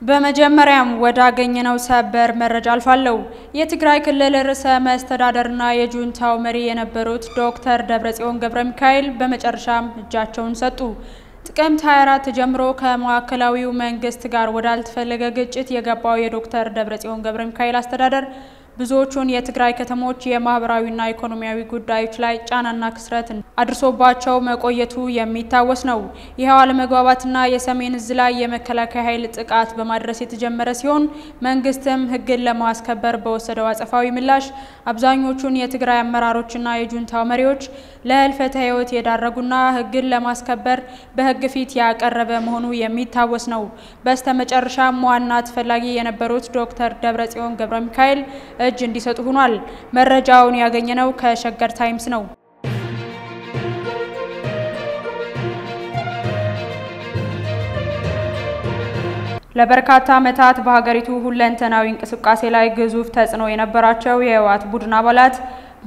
በመጀመሪያም ወዳገኘነው ሰበር መረጃ አልፋለሁ። የትግራይ ክልል ርዕሰ መስተዳደርና የጁንታው መሪ የነበሩት ዶክተር ደብረጽዮን ገብረ ሚካኤል በመጨረሻም እጃቸውን ሰጡ። ጥቅምት 24 ጀምሮ ከማዕከላዊው መንግስት ጋር ወዳልተፈለገ ግጭት የገባው የዶክተር ደብረጽዮን ገብረ ሚካኤል አስተዳደር ብዙዎቹን የትግራይ ከተሞች የማህበራዊና ኢኮኖሚያዊ ጉዳዮች ላይ ጫናና ክስረት አድርሶባቸው መቆየቱ የሚታወስ ነው። ይኸው አለመግባባትና የሰሜን እዝ ላይ የመከላከያ ኃይል ጥቃት በማድረስ የተጀመረ ሲሆን መንግስትም ሕግን ለማስከበር በወሰደው አጸፋዊ ምላሽ አብዛኞቹን የትግራይ አመራሮችና የጁንታው መሪዎች ለህልፈተ ሕይወት የዳረጉና ሕግን ለማስከበር በሕግ ፊት ያቀረበ መሆኑ የሚታወስ ነው። በስተመጨረሻም ዋና ተፈላጊ የነበሩት ዶክተር ደብረጽዮን ገብረ ሚካኤል እጅ እንዲሰጡ ሆኗል። መረጃውን ያገኘነው ከሸገር ታይምስ ነው። ለበርካታ ዓመታት በሀገሪቱ ሁለንተናዊ እንቅስቃሴ ላይ ግዙፍ ተጽዕኖ የነበራቸው የህወሓት ቡድን አባላት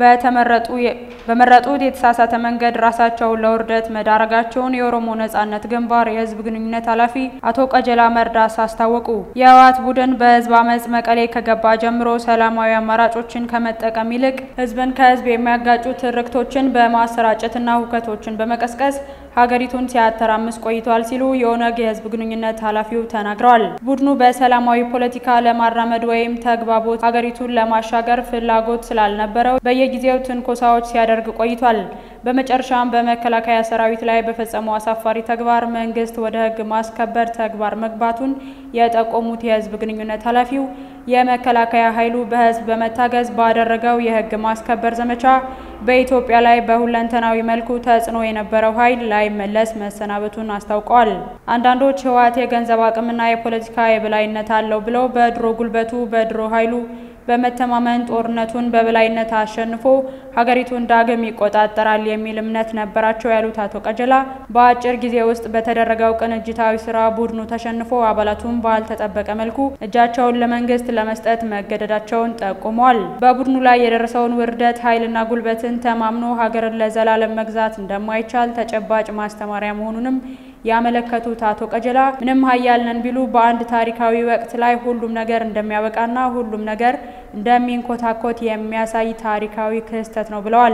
በመረጡት የተሳሳተ መንገድ ራሳቸውን ለውርደት መዳረጋቸውን የኦሮሞ ነጻነት ግንባር የህዝብ ግንኙነት ኃላፊ አቶ ቀጀላ መርዳሳ አስታወቁ። የህወሓት ቡድን በህዝብ አመፅ መቀሌ ከገባ ጀምሮ ሰላማዊ አማራጮችን ከመጠቀም ይልቅ ህዝብን ከህዝብ የሚያጋጩ ትርክቶችን በማሰራጨትና ሁከቶችን በመቀስቀስ ሀገሪቱን ሲያተራምስ ቆይቷል ሲሉ የኦነግ የህዝብ ግንኙነት ኃላፊው ተናግረዋል። ቡድኑ በሰላማዊ ፖለቲካ ለማራመድ ወይም ተግባቦት ሀገሪቱን ለማሻገር ፍላጎት ስላልነበረው በየጊዜው ትንኮሳዎች ሲያደርግ ቆይቷል። በመጨረሻም በመከላከያ ሰራዊት ላይ በፈጸመው አሳፋሪ ተግባር መንግስት ወደ ህግ ማስከበር ተግባር መግባቱን የጠቆሙት የህዝብ ግንኙነት ኃላፊው የመከላከያ ኃይሉ በህዝብ በመታገዝ ባደረገው የህግ ማስከበር ዘመቻ በኢትዮጵያ ላይ በሁለንተናዊ መልኩ ተጽዕኖ የነበረው ኃይል ላይመለስ መሰናበቱን አስታውቀዋል። አንዳንዶች ህወሓት የገንዘብ አቅምና የፖለቲካ የበላይነት አለው ብለው በድሮ ጉልበቱ በድሮ ኃይሉ በመተማመን ጦርነቱን በበላይነት አሸንፎ ሀገሪቱን ዳግም ይቆጣጠራል የሚል እምነት ነበራቸው ያሉት አቶ ቀጀላ በአጭር ጊዜ ውስጥ በተደረገው ቅንጅታዊ ስራ ቡድኑ ተሸንፎ አባላቱን ባልተጠበቀ መልኩ እጃቸውን ለመንግስት ለመስጠት መገደዳቸውን ጠቁመዋል። በቡድኑ ላይ የደረሰውን ውርደት ኃይልና ጉልበትን ተማምኖ ሀገርን ለዘላለም መግዛት እንደማይቻል ተጨባጭ ማስተማሪያ መሆኑንም ያመለከቱት አቶ ቀጀላ ምንም ሀያል ነን ቢሉ በአንድ ታሪካዊ ወቅት ላይ ሁሉም ነገር እንደሚያበቃና ሁሉም ነገር እንደሚንኮታኮት የሚያሳይ ታሪካዊ ክስተት ነው ብለዋል።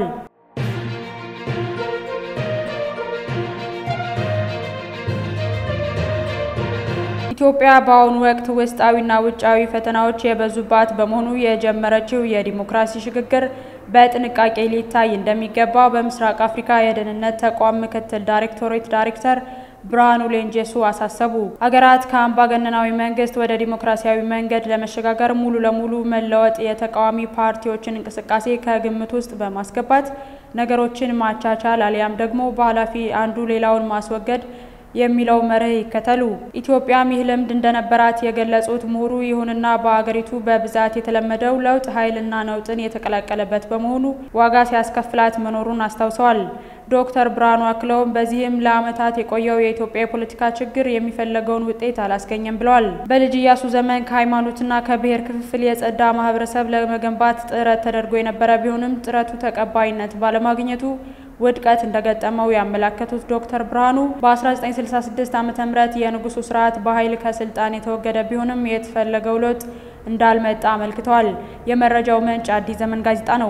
ኢትዮጵያ በአሁኑ ወቅት ውስጣዊና ውጫዊ ፈተናዎች የበዙባት በመሆኑ የጀመረችው የዲሞክራሲ ሽግግር በጥንቃቄ ሊታይ እንደሚገባ በምስራቅ አፍሪካ የደህንነት ተቋም ምክትል ዳይሬክቶሬት ዳይሬክተር ብርሃኑ ሌንጀሱ አሳሰቡ። አገራት ከአምባገነናዊ መንግስት ወደ ዲሞክራሲያዊ መንገድ ለመሸጋገር ሙሉ ለሙሉ መለወጥ የተቃዋሚ ፓርቲዎችን እንቅስቃሴ ከግምት ውስጥ በማስገባት ነገሮችን ማቻቻል አሊያም ደግሞ በኃላፊ አንዱ ሌላውን ማስወገድ የሚለው መርህ ይከተሉ። ኢትዮጵያም ይህ ልምድ እንደነበራት የገለጹት ምሁሩ፣ ይሁንና በአገሪቱ በብዛት የተለመደው ለውጥ ኃይልና ነውጥን የተቀላቀለበት በመሆኑ ዋጋ ሲያስከፍላት መኖሩን አስታውሰዋል። ዶክተር ብርሃኑ አክለውም በዚህም ለዓመታት የቆየው የኢትዮጵያ የፖለቲካ ችግር የሚፈለገውን ውጤት አላስገኘም ብለዋል። በልጅ ኢያሱ ዘመን ከሃይማኖትና ከብሔር ክፍፍል የጸዳ ማህበረሰብ ለመገንባት ጥረት ተደርጎ የነበረ ቢሆንም ጥረቱ ተቀባይነት ባለማግኘቱ ውድቀት እንደገጠመው ያመላከቱት ዶክተር ብርሃኑ በ1966 ዓ.ም የንጉሱ ስርዓት በኃይል ከስልጣን የተወገደ ቢሆንም የተፈለገው ለውጥ እንዳልመጣ አመልክተዋል። የመረጃው ምንጭ አዲስ ዘመን ጋዜጣ ነው።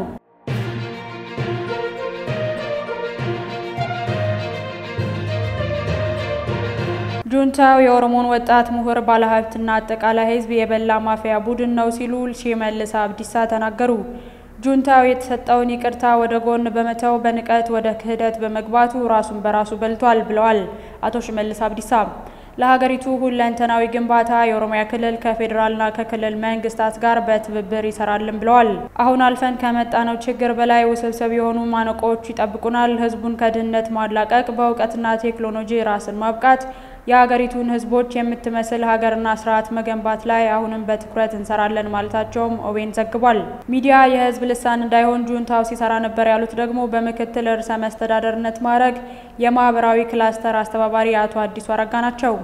ጁንታው የኦሮሞን ወጣት ምሁር ባለሀብትና አጠቃላይ ሕዝብ የበላ ማፊያ ቡድን ነው ሲሉ ሽመልስ አብዲሳ ተናገሩ። ጁንታው የተሰጠውን ይቅርታ ወደ ጎን በመተው በንቀት ወደ ክህደት በመግባቱ ራሱን በራሱ በልቷል ብለዋል አቶ ሽመልስ አብዲሳ። ለሀገሪቱ ሁለንተናዊ ግንባታ የኦሮሚያ ክልል ከፌዴራልና ከክልል መንግስታት ጋር በትብብር ይሰራልን ብለዋል። አሁን አልፈን ከመጣነው ችግር በላይ ውስብስብ የሆኑ ማነቆዎች ይጠብቁናል። ህዝቡን ከድህነት ማላቀቅ፣ በእውቀትና ቴክኖሎጂ ራስን ማብቃት የሀገሪቱን ህዝቦች የምትመስል ሀገርና ስርዓት መገንባት ላይ አሁንም በትኩረት እንሰራለን ማለታቸውም ኦቤን ዘግቧል። ሚዲያ የህዝብ ልሳን እንዳይሆን ጁንታው ሲሰራ ነበር ያሉት ደግሞ በምክትል ርዕሰ መስተዳደርነት ማዕረግ የማህበራዊ ክላስተር አስተባባሪ አቶ አዲሱ አረጋ ናቸው።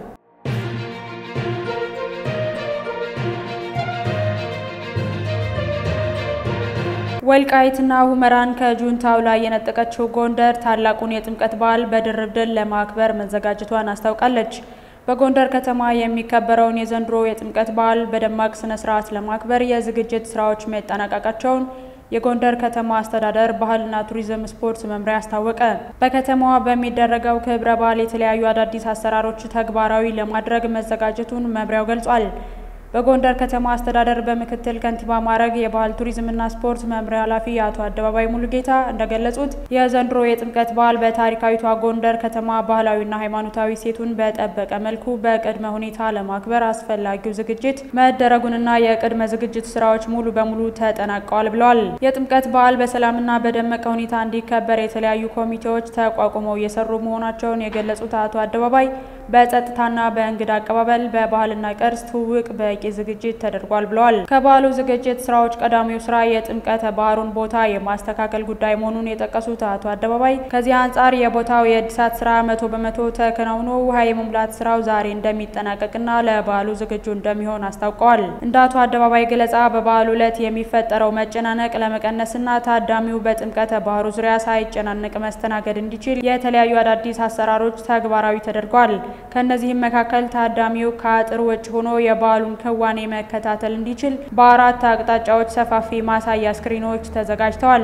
ወልቃይትና ሁመራን ከጁንታው ላይ የነጠቀችው ጎንደር ታላቁን የጥምቀት በዓል በድርብ ድል ለማክበር መዘጋጀቷን አስታውቃለች። በጎንደር ከተማ የሚከበረውን የዘንድሮ የጥምቀት በዓል በደማቅ ስነ ስርዓት ለማክበር የዝግጅት ስራዎች መጠናቀቃቸውን የጎንደር ከተማ አስተዳደር ባህልና ቱሪዝም ስፖርት መምሪያ አስታወቀ። በከተማዋ በሚደረገው ክብረ በዓል የተለያዩ አዳዲስ አሰራሮች ተግባራዊ ለማድረግ መዘጋጀቱን መምሪያው ገልጿል። በጎንደር ከተማ አስተዳደር በምክትል ከንቲባ ማዕረግ የባህል ቱሪዝምና ስፖርት መምሪያ ኃላፊ አቶ አደባባይ ሙሉጌታ እንደገለጹት የዘንድሮ የጥምቀት በዓል በታሪካዊቷ ጎንደር ከተማ ባህላዊና ሃይማኖታዊ ሴቱን በጠበቀ መልኩ በቅድመ ሁኔታ ለማክበር አስፈላጊው ዝግጅት መደረጉንና የቅድመ ዝግጅት ስራዎች ሙሉ በሙሉ ተጠናቀዋል ብለዋል። የጥምቀት በዓል በሰላምና በደመቀ ሁኔታ እንዲከበር የተለያዩ ኮሚቴዎች ተቋቁመው እየሰሩ መሆናቸውን የገለጹት አቶ አደባባይ በጸጥታና በእንግዳ አቀባበል በባህልና ቅርስ ትውውቅ በቂ ዝግጅት ተደርጓል ብለዋል። ከባህሉ ዝግጅት ስራዎች ቀዳሚው ስራ የጥምቀተ ባህሩን ቦታ የማስተካከል ጉዳይ መሆኑን የጠቀሱት አቶ አደባባይ ከዚህ አንጻር የቦታው የእድሳት ስራ መቶ በመቶ ተከናውኖ ውሃ የመሙላት ስራው ዛሬ እንደሚጠናቀቅና ለበዓሉ ዝግጁ እንደሚሆን አስታውቀዋል። እንደ አቶ አደባባይ ገለጻ በበዓሉ ዕለት የሚፈጠረው መጨናነቅ ለመቀነስና ታዳሚው በጥምቀተ ባህሩ ዙሪያ ሳይጨናነቅ መስተናገድ እንዲችል የተለያዩ አዳዲስ አሰራሮች ተግባራዊ ተደርጓል። ከእነዚህም መካከል ታዳሚው ከአጥር ውጭ ሆኖ የበዓሉን ክዋኔ መከታተል እንዲችል በአራት አቅጣጫዎች ሰፋፊ ማሳያ ስክሪኖች ተዘጋጅተዋል።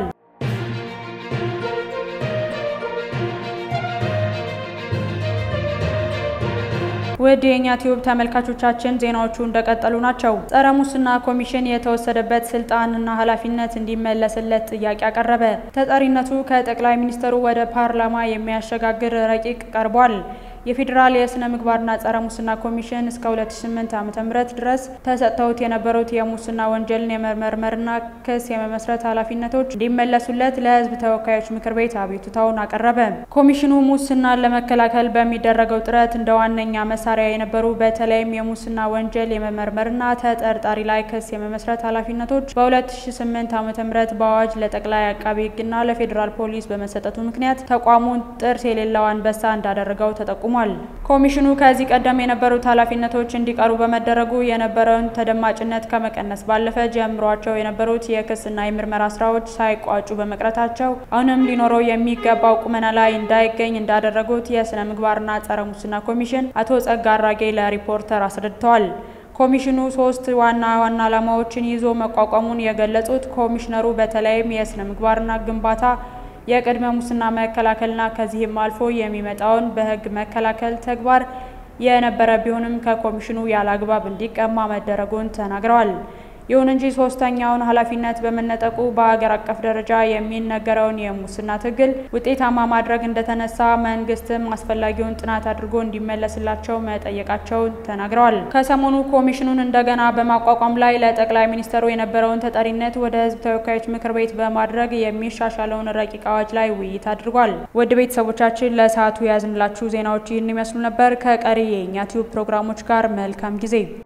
ውድ የእኛ ቲዩብ ተመልካቾቻችን ዜናዎቹ እንደቀጠሉ ናቸው። ጸረ ሙስና ኮሚሽን የተወሰደበት ስልጣንና ኃላፊነት እንዲመለስለት ጥያቄ አቀረበ። ተጠሪነቱ ከጠቅላይ ሚኒስትሩ ወደ ፓርላማ የሚያሸጋግር ረቂቅ ቀርቧል። የፌዴራል የስነ ምግባርና ጸረ ሙስና ኮሚሽን እስከ 2008 ዓ.ም ድረስ ተሰጥተውት የነበሩት የሙስና ወንጀልን የመመርመርና ክስ የመመስረት ኃላፊነቶች እንዲመለሱለት ለሕዝብ ተወካዮች ምክር ቤት አቤቱታውን አቀረበ። ኮሚሽኑ ሙስናን ለመከላከል በሚደረገው ጥረት እንደ ዋነኛ መሳሪያ የነበሩ በተለይም የሙስና ወንጀል የመመርመርና ተጠርጣሪ ላይ ክስ የመመስረት ኃላፊነቶች በ2008 ዓ.ም በአዋጅ ለጠቅላይ አቃቢ ሕግና ለፌዴራል ፖሊስ በመሰጠቱ ምክንያት ተቋሙን ጥርስ የሌለው አንበሳ እንዳደረገው ተጠቁሟል። ኮሚሽኑ ከዚህ ቀደም የነበሩት ኃላፊነቶች እንዲቀሩ በመደረጉ የነበረውን ተደማጭነት ከመቀነስ ባለፈ ጀምሯቸው የነበሩት የክስና የምርመራ ስራዎች ሳይቋጩ በመቅረታቸው አሁንም ሊኖረው የሚገባው ቁመና ላይ እንዳይገኝ እንዳደረጉት የስነ ምግባርና ጸረ ሙስና ኮሚሽን አቶ ጸጋ አራጌ ለሪፖርተር አስረድተዋል። ኮሚሽኑ ሶስት ዋና ዋና ዓላማዎችን ይዞ መቋቋሙን የገለጹት ኮሚሽነሩ በተለይም የስነ ምግባርና ግንባታ የቅድመ ሙስና መከላከልና ከዚህም አልፎ የሚመጣውን በሕግ መከላከል ተግባር የነበረ ቢሆንም ከኮሚሽኑ ያለ አግባብ እንዲቀማ መደረጉን ተናግረዋል። ይሁን እንጂ ሶስተኛውን ኃላፊነት በመነጠቁ በሀገር አቀፍ ደረጃ የሚነገረውን የሙስና ትግል ውጤታማ ማድረግ እንደተነሳ መንግስትም አስፈላጊውን ጥናት አድርጎ እንዲመለስላቸው መጠየቃቸውን ተናግረዋል። ከሰሞኑ ኮሚሽኑን እንደገና በማቋቋም ላይ ለጠቅላይ ሚኒስትሩ የነበረውን ተጠሪነት ወደ ህዝብ ተወካዮች ምክር ቤት በማድረግ የሚሻሻለውን ረቂቅ አዋጅ ላይ ውይይት አድርጓል። ውድ ቤተሰቦቻችን ለሰዓቱ የያዝንላችሁ ዜናዎች ይህን ይመስሉ ነበር። ከቀሪ የእኛ ቲዩብ ፕሮግራሞች ጋር መልካም ጊዜ